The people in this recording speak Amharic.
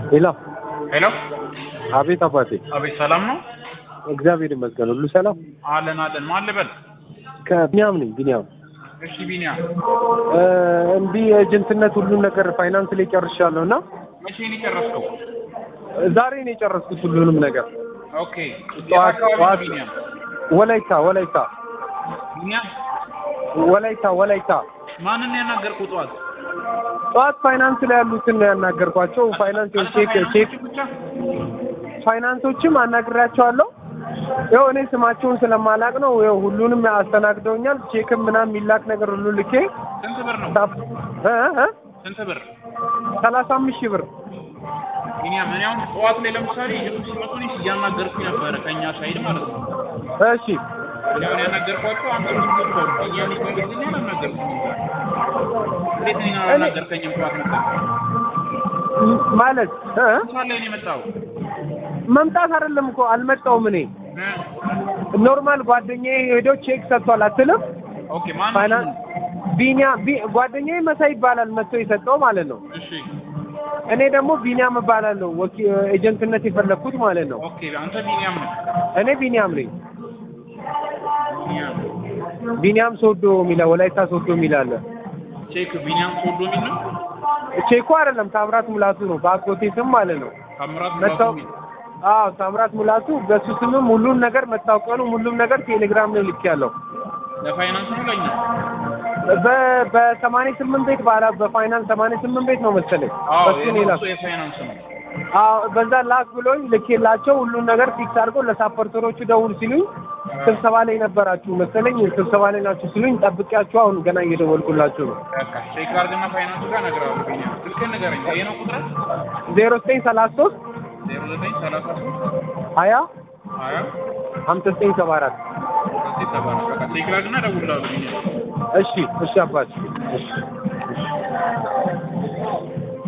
ሄሎ ሄሎ አቤት አባቴ አቤት ሰላም ነው እግዚአብሔር ይመስገን ሁሉ ሰላም አለን አለን ማን ልበል ከቢኒያም ነኝ ቢኒያም እሺ ቢኒያም እ እንዲህ ኤጀንትነት ሁሉን ነገር ፋይናንስ ላይ ጨርሻለሁ እና መቼ ነው የጨረስከው ዛሬ ነው የጨረስኩት ሁሉንም ነገር ኦኬ የት ጠዋት አካባቢ ነው ጠዋት ቢኒያም ወላይታ ወላይታ ቢኒያም ወላይታ ወላይታ ማንን ነው ያናገርኩህ ጠዋት ጠዋት ፋይናንስ ላይ ያሉትን ነው ያናገርኳቸው ፋይናንስ ቼክ ቼክ ብቻ ፋይናንሶችም አናግሬያቸዋለሁ ያው እኔ ስማቸውን ስለማላቅ ነው ያው ሁሉንም አስተናግደውኛል ቼክም ምናምን የሚላክ ነገር ሁሉ ልኬ ስንት ብር ነው ታፕ- እ እ ስንት ብር ሰላሳ አምስት ሺህ ብር ቢኒያም እኔ አሁን ጠዋት ላይ ለምሳሌ ልጆች ሲመጡ እኔ እያናገርኩኝ ነበረ ከእኛ ሳይድ ማለት ነው እሺ እኔ አሁን ያናገርኳቸው አንተ ልጆች አሉ ቢኒያም ይፈልግልኝ አላናገርኩኝ እንዴት እኔን አላናገርከኝም ጠዋት ነበር ም- ማለት እ እ ምሳሌ ላይ ነው የመጣው መምጣት አይደለም እኮ አልመጣውም እኔ እ ኖርማል ጓደኛዬ ሄዶ ቼክ ሰጥቷል አትልም ኦኬ ማን ፋይናንስ ቢኒያም ቢ- ጓደኛዬ መሳይ ይባላል መጥቶ የሰጠው ማለት ነው እሺ እኔ ደግሞ ቢኒያም እባላለሁ ወኪ ኤጀንትነት የፈለግኩት ማለት ነው ኦኬ አንተ ቢኒያም ነው እኔ ቢኒያም ነኝ ቢኒያም ቢኒያም ሶዶ የሚላ ወላይታ ሶዶ የሚል አለ ቼክ ቢኒያም ሶዶ የሚል ነው ቼኮ አይደለም ታምራት ሙላቱ ነው በአጎቴ ስም ማለት ነው ታምራት መታው ሙላቱ የሚል አዎ ታምራት ሙላቱ በሱ ስምም ሁሉን ነገር መታወቂያውንም ሁሉም ነገር ቴሌግራም ላይ ልክ ያለው ለፋይናንስ ነው ለኛ በ- በሰማንያ ስምንት ቤት ባላ በፋይናንስ ሰማንያ ስምንት ቤት ነው መሰለኝ አዎ በሱ ነው የእሱ የላኩት። የፋይናንስ ነው አዎ በዛ ላክ ብሎኝ ልኬላቸው ሁሉን ነገር ፊክስ አድርገው ለሳፖርተሮቹ ደውል ሲሉኝ ስብሰባ ላይ ነበራችሁ መሰለኝ ስብሰባ ላይ ናችሁ ሲሉኝ ጠብቂያችሁ አሁን ገና እየደወልኩላችሁ ነው በቃ ቼክ አድርግና ፋይናንስ ጋር እነግርሃለሁ ቢኒያም ስልክህን ንገረኝ ይሄ ነው ቁጥር ዜሮ ዘጠኝ ሰላሳ ሶስት ዜሮ ዘጠኝ ሰላሳ ሶስት ሀያ ሀያ ሀምሳ ዘጠኝ ሰባ አራት ዘጠኝ ሰባ አራት በቃ ቼክ አድርግና እደውልልሃለሁ ቢኒያም እሺ እሺ አባች እሺ